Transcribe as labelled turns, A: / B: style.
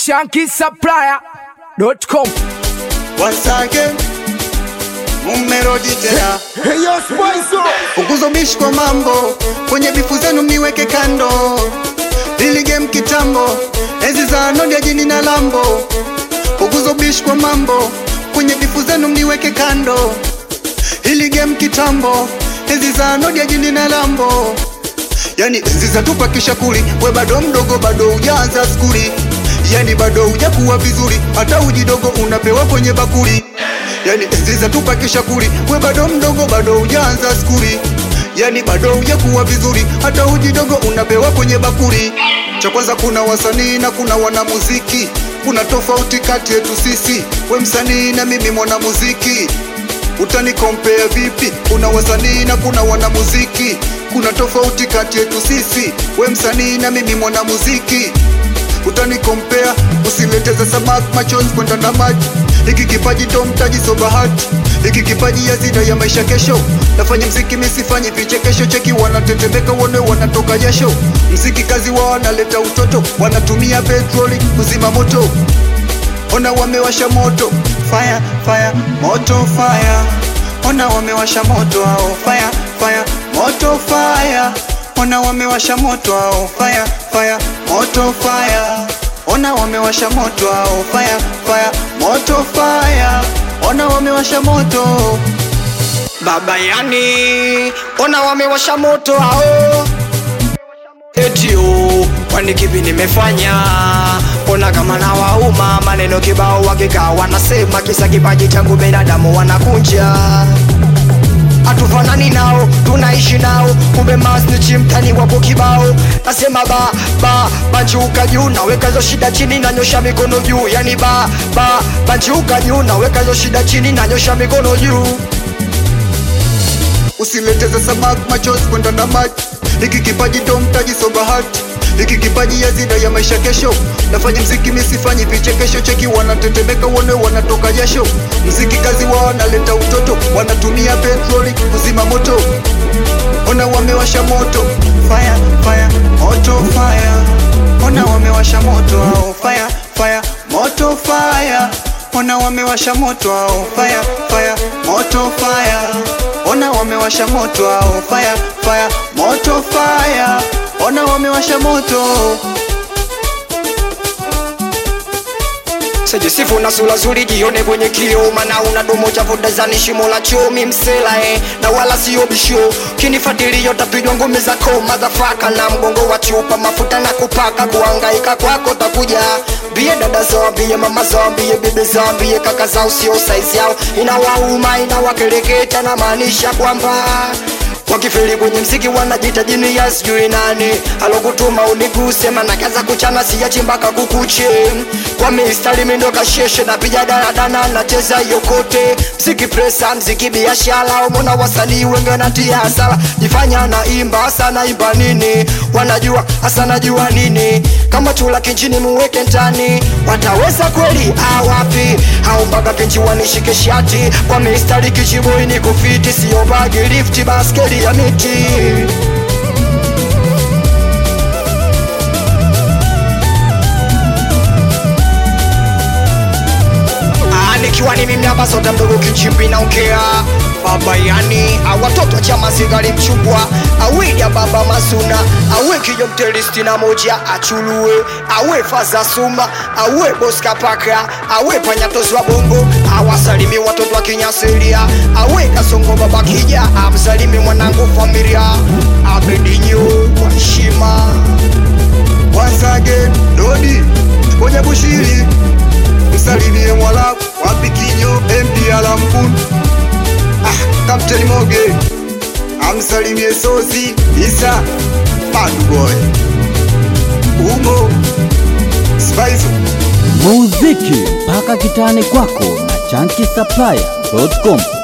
A: shankisupplier.com
B: Once again, mumerudi tena.
C: Hey, yo, Spicer.
B: Punguzo bishi kwa mambo, kwenye bifu zenu mniweke kando. Lili game kitambo, enzi za nodi ya jini na lambo. Punguzo bishi kwa mambo, kwenye bifu zenu mniweke kando. Hili game kitambo, enzi za nodi ya jini na lambo. Yani enzi za tupa kisha kuli, we bado mdogo, bado hujaanza skuli. Yani bado hujakuwa vizuri, hata uji dogo unapewa kwenye bakuli. Yani enzi za tupa kisha kuli, we bado mdogo, bado hujaanza skuli. Yani bado hujakuwa vizuri, hata uji dogo unapewa kwenye bakuli. Cha kwanza kuna wasanii na kuna wanamuziki, kuna tofauti kati yetu sisi, we msanii na mimi mwanamuziki utanikompea vipi? Kuna wasanii na kuna wanamuziki, kuna tofauti kati yetu sisi, we msanii na mimi mwanamuziki. Utanikompea, usileteze samaki machozi kwenda na maji. Hiki kipaji ndo mtaji, so bahati. Hiki kipaji hazina ya maisha kesho. Nafanya mziki misifanyi vichekesho, cheki wanatetemeka, wone wanatoka jasho. Mziki kazi wao wanaleta utoto, wanatumia petroli kuzima moto ona wamewasha moto fire fire moto fire ona wamewasha moto ao fire fire moto fire ona wamewasha moto ao fire fire moto fire ona wamewasha moto ao fire fire moto fire ona wamewasha moto
D: Baba yani, ona wamewasha moto hao eti oh, kwani kipi nimefanya? Ona kama na wauma maneno kibao, wakikaa wanasema kisa kipaji changu binadamu wanakunja hatufanani nao, tunaishi nao, kumbe masnichi mtani wapo kibao. Nasema ba ba banjuka juu, naweka hizo shida chini, nanyosha mikono juu, yani ba ba banjuka juu, naweka hizo shida chini, nanyosha mikono juu.
B: usileteze samaki machozi kwenda na maji. Hiki kipaji ndo mtaji, so bahati. Hiki kipaji hazina ya maisha kesho. Nafanya mziki misifanyi vichekesho, cheki wanatetemeka, wone wanatoka jasho. Mziki kazi wao wanaleta utoto, wanatumia petroli kuzima moto. Ona wamewasha moto fire fire moto fire. Ona wamewasha moto ao fire fire moto fire. Ona wamewasha moto ao fire fire moto fire. Ona wamewasha moto ao fire fire moto fire. Ona wamewasha moto.
D: Sijisifu na sura zuri, jione kwenye kioo, maana una domo cha vodazani, shimo la chomi msela eh, na wala sio bisho. Kinifuatilia utapigwa ngumi za ko motherfucker, na mgongo wa chupa mafuta na kupaka, kuhangaika kwako takuja bie dada zambie mama zambie bibi zambie kaka zao sio size yao, inawauma inawakereketa, na maanisha kwamba wakifeli kwenye mziki wanajita jini ya sijui nani alokutuma uniguse mana kaza kuchana siyachi mpaka kukuche kwa mistari mindo kasheshe na pija daradana nacheza yokote mziki presa mziki biashara umona wasanii wengi wanatia hasara jifanya na imba sana imba nini wanajua hasa najua nini kama chula kinchini muweke ndani wataweza kweli awapi au mpaka pinchi wanishike shati kwa mistari kichiboi ni kufiti sio bagi lifti baskeli ya miti Ah, nikiwa ni mimi hapa sote mdogo kichimbi naongea baba yani awatoto wa chama sigari mchungwa awili ya baba masuna awe kijo mteristi na moja achulue awe faza suma awe boska paka awe panyatozi wa bongo awasalimi watoto wa kinyasiria awe kasongo baba kija amsalimi mwanangu familia abedinyo kwa heshima
B: Once again, Lodi kwenye bushiri, msalimie Mwalabu wapi kinyo MP Alampun, ah, Captain Moge amsalimie Sozi Isa Bad Boy Umo Spice
E: muziki mpaka kitani kwako na chanki supplier.com